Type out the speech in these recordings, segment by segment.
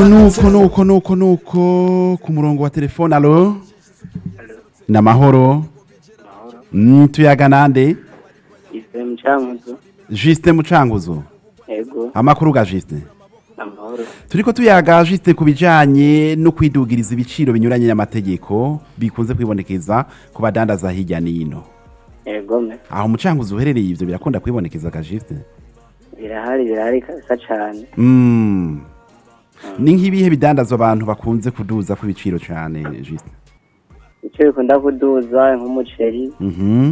nuko nuko nuko nuko ku murongo wa telefone alo ni amahoro Mm, tuyaga nande ife mucamuzo Justin Mucanguzo ego amakuru ga Justin amahoro turiko tuyaga Justin ku bijanye no kwidugiriza ibiciro binyuranye n'amategeko bikunze kwibonekeza ku badandaza hirya n'ino ego me aho Mucanguzo uherereye ivyo birakunda kwibonekeza ga Justin birahari birahari kabisa cane Mm. ni nk'ibihe bidandazwa abantu bakunze kuduza ku biciro cane Justin ico bikunda kuduza nk'umuceri Mhm.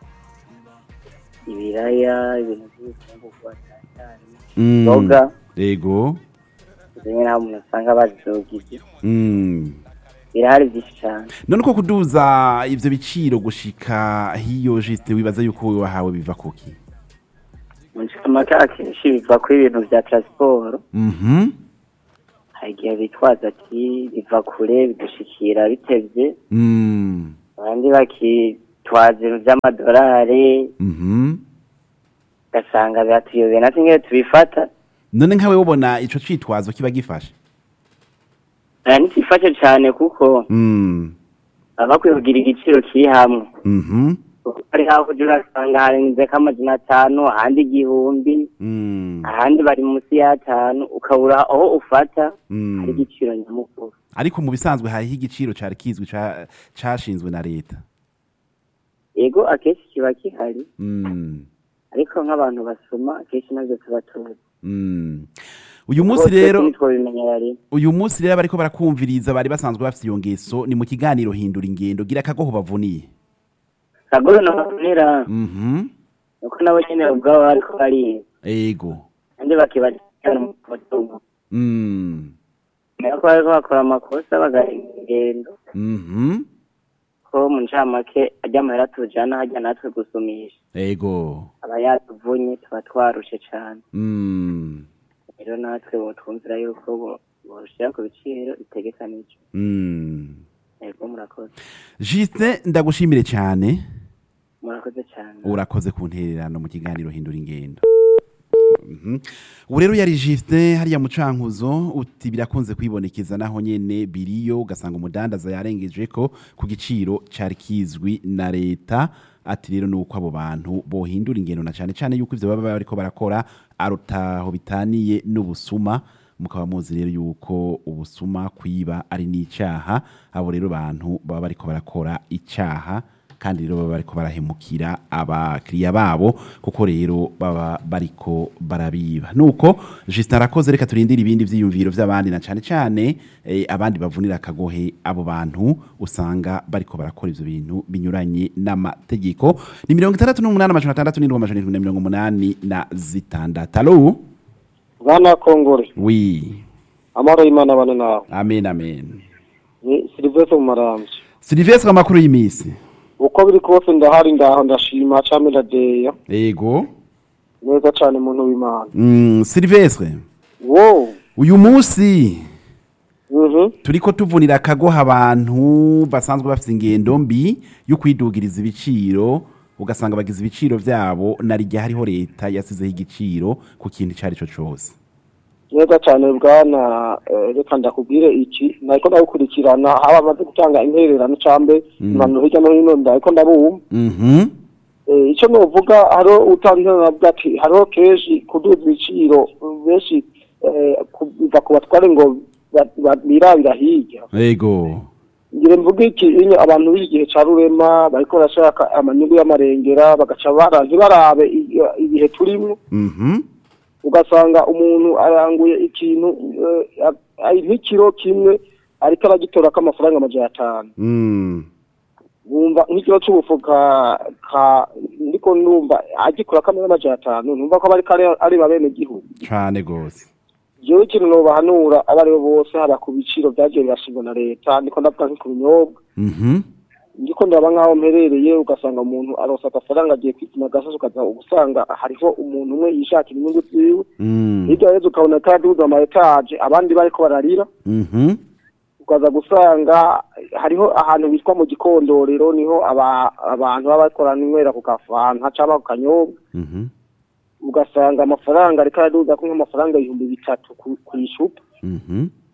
ibiraya ibintu vy'ibifungurwa cane cane Mm. Imboga. Yego. zimwe nta muntu usanga bazizogije Mm. birahari vyinshi cane none uko kuduza ivyo biciro gushika hiyo Justin wibaza yuko wewe wahawe biva kuki mu ncamake akenshi biva ko ibintu vya transport Mhm. hari igihe bitwaza ati biva kure bidushikira bitevye Mm. abandi bakitwaza ibintu vy'amadolari Mhm. ugasanga biratuyobeye natwe ingene tubifata none nkawe ubona ico citwazo kiba gifashe aya ntikifashe cane kuko Mm. baba bakwiye kugira igiciro kiri hamwe Mhm. kuko hari hakurya urasanga harenzeko amajana atanu ahandi igihumbi Mm. ahandi bari munsi y'atanu ukabura aho ufata Mm. hari igiciro nyamukuru ariko mu bisanzwe hariho igiciro cari kizwi ca- cashinzwe na leta yego akenshi kiba gihari Mm. ariko nk'abantu basoma akenshi navyo tuba tuzi Mm. uyu munsi rero twobimenyera rimwe uyu munsi rero bariko barakumviriza bari basanzwe bafite iyo ngeso ni mu kiganiro hindura ingendo gira akagoho bavuniye kagoro nabonera Mhm. nuko nabo nyene ubwabo bariko bariga ego kandi bakibajana mu mutungo Mm. ko bariko bakora amakosa bagarenga ingendo Mhm. ko mu ncamake ajya amahera tujana hajya natwe gusumisha ego aba yatuvunye tuba twarushe cane Mm. rero natwe botwumvira yuko bo- boshira ku biciro bitegekanijwe Mm. ego murakoze Justin ndagushimire cyane murakoze cane urakoze ku ntererano mu kiganiro hindura ingendo Mhm. ubu rero yari Justin hariya mu cankuzo uti birakunze kwibonekeza naho nyene biriyo ugasanga umudandaza yarengeje ko ku giciro cari kizwi na leta ati rero nuko abo bantu bohindura ingendo na cane cane yuko ivyo baba bariko barakora arutaho bitaniye n'ubusuma mukaba muzi rero yuko ubusuma kwiba ari n'icaha abo rero bantu baba bariko barakora icaha kandi rero baba bariko barahemukira abakiriya babo kuko rero baba bariko barabiba nuko Justin arakoze reka turindire ibindi vyiyumviro vy'abandi na cane cane eh, abandi bavunira akagohe abo bantu usanga bariko barakora ivyo bintu binyuranye n'amategeko ni mirongo itandatu n'umunani amajana atandatu n'indwi amajana irindwi na mirongo umunani na zitandatu alo bana kongore wi amahoro y'imana bane nawe amen amen ni silivestre mu marambye Sylvestre amakuru y'imisi uko biri kose ndahari ndaho ndashima came ndadeya ego neza cane muntu w'imana mm, Sylvestre wo uyu munsi mhm turiko tuvunira akagoha abantu basanzwe bafite ingendo mbi yo kwidugiriza ibiciro ugasanga bagize ibiciro vyabo na rijya hariho leta yasizeho igiciro ku kintu icyo ari cyo cyose neza cane bwana eh, reka ndakubwire iki nariko ndagukurikirana haba amaze gutanga intererano cambe impanuro hirya no hino ndariko ndabumva Mhm. Eh, ico novuga hariho utanga intererano avuga ati hariho kenshi kuduza ibiciro benshi eh, ku- biva ku batware ngo ba- ba- birabira hirya ego ngire mvuga iki inyo abantu b'iki gihe ca rurema bariko barashaka amanyungu y'amarengera bagaca bara ntibarabe i- ibihe turimwo Mhm. ugasanga umuntu aranguye ikintu eh, a- a- nk'ikiro kimwe ariko aragitorako amafaranga amajana atanu Mm. wumva nk'ikiro c'ubufu ka ka ndiko numva agikurako amajana atanu numva ko aba ariko are- areba bene gihugu cane gose jewe ikintu nobahanura abo aribo bose haba ku biciro vyagiye birashingwa na leta ndiko ndavuga nko ku binyobwa Mhm. ndiko ndaba nk'aho mperereye ugasanga umuntu aronsa agafaranga agiye kwituma agasozi ukaza usanga hariho umuntu umwe yishakira inyungu ziwe Mm. hirya yezu ukabona ataduza ama etaje abandi bariko bararira Mhm. ukaza gusanga hariho ahantu bitwa mu gikondorero niho aba- abantu baba bakorana inywera ku gafanta caba ku kanyobwa Mhm. ugasanga amafaranga ariko araduza ko nk'amafaranga ibihumbi bitatu ku ku icupa Mhm.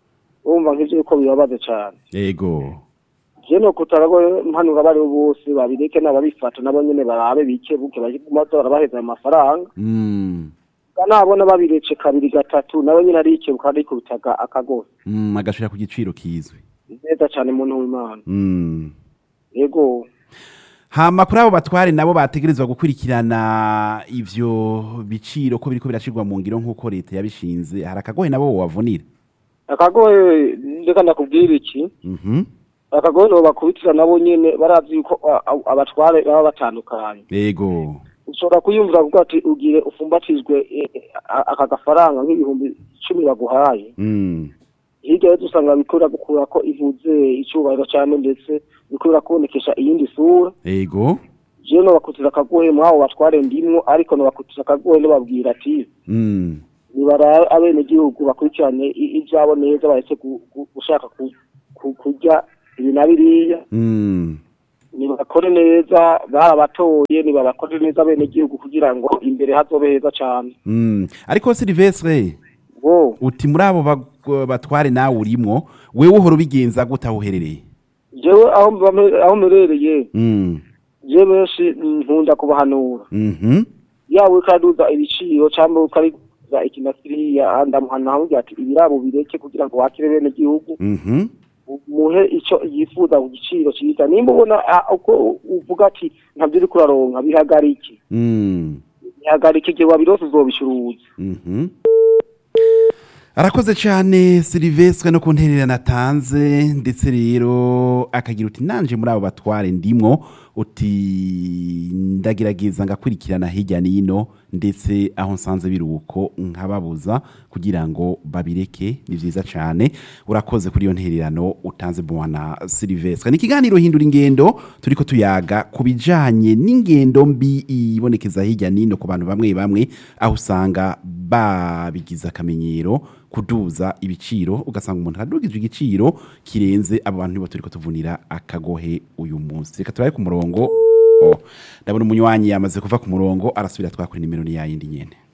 urumva nk'ivyo yuko bibabaze cane yego je no kutarago mpanura bari bose babireke n'ababifata nabo nyene barabe bikebuke baguma barabaheza ayo mafaranga Mm, nabona babirece kabiri gatatu nawe nyene arikebuka arikubitaga akagozi mm, agashira ku giciro kizwi neza cane muntu w'imana Mm. yego hama kuri abo batware nabo bategerezwa gukurikirana ivyo biciro ko biriko birashirwa mu ngiro nk'uko leta yabishinze hari akagohe nabo wavunira akagoye reka ndakubwira iki Mhm. akagoye no bakubitira nabo nyene barazi yuko a- a- abatware baba batandukanye yego ushobora kuyumvira kuko ati ugire ufumbatizwe eh, eh, a- aka gafaranga nk'ibihumbi icumi baguhaye Mm. hirya rero usanga bikorera gukura ko ivuze icyubahiro cyane ndetse bikorera kubonekesha iyindi sura yego jewe nobakutira akagohe mwabo batware ndimwo ariko nobakutira akagohe nobabwira ati Mm. nibarabe abenegihugu bakurikirane i- ivyabo neza baretse gu- gu- gushaka ku- ku- kurya ibi na biriya Mm. nibakore neza barabatoye nibabakore neza abenegihugu kugira ngo imbere hazobe heza cane Mm. ariko silivestre bo uti muri abo bag- batware nawe urimwo wewe uhora ubigenza gute aho uherereye jewe aho mbame- aho mperereye Mm. je benshi nkunda kubahanura Mhm. yaba ukaduza ibiciro cyangwa ukariza iki na kiriya ndamuhana hamubwira ati ibirabo bireke kugira ngo wakire bene gihugu Mhm. muhe icyo yifuza ku giciro cyiza nimba ubona ah, uko uvuga ati ntabyo uri kuraronka bihagarike Mm. bihagarike igihe wabirose uzobicuruza Mhm. arakoze cyane silivestre no ku ntererano atanze ndetse rero akagira uti nanje muri abo batware ndimwo uti ndagerageza ngakurikirana hirya n'ino ndetse aho nsanze biruko nkababuza kugira ngo babireke ni byiza cyane urakoze kuri iyo ntererano utanze bwana silivestre ni ikiganiro hindura ingendo turiko tuyaga ku bijanye n'ingendo mbi ibonekeza hirya n'ino ku bantu bamwe bamwe aho usanga babigize akamenyero kuduza ibiciro ugasanga umuntu aradugije igiciro kirenze abo bantu nibo turiko tuvunira akagohe uyu munsi reka turabe ku murongo Oh, ndabona umunywanyi yamaze kuva ku murongo arasubira twakora nimero ni yayindi nyene